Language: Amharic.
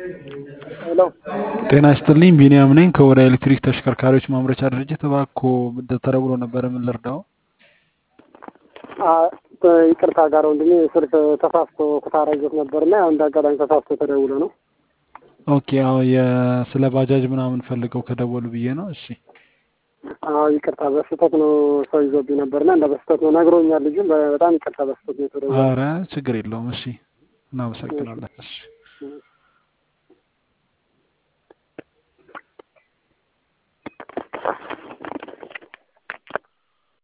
ሄሎ ጤና ይስጥልኝ ቢኒያም ነኝ ከወዳ ኤሌክትሪክ ተሽከርካሪዎች ማምረቻ ድርጅት እባክዎ ተደውሎ ነበረ ምን ልርዳዎ አ- ይቅርታ ጋር ወንድሜ ስልክ ተሳስቶ ኩታራ ይዞት ነበርና ያው እንደ አጋጣሚ ተሳስቶ ተደውሎ ነው። ኦኬ አዎ የ- ስለ ባጃጅ ምናምን ፈልገው ከደወሉ ብዬ ነው እሺ አዎ ይቅርታ በስህተት ነው ሰው ይዞብኝ ነበርና እንደ በስህተት ነው ነግሮኛል። ልጁ በጣም ይቅርታ በስህተት ነው የተደወለው። አረ ችግር የለውም እሺ እናመሰግናለን እሺ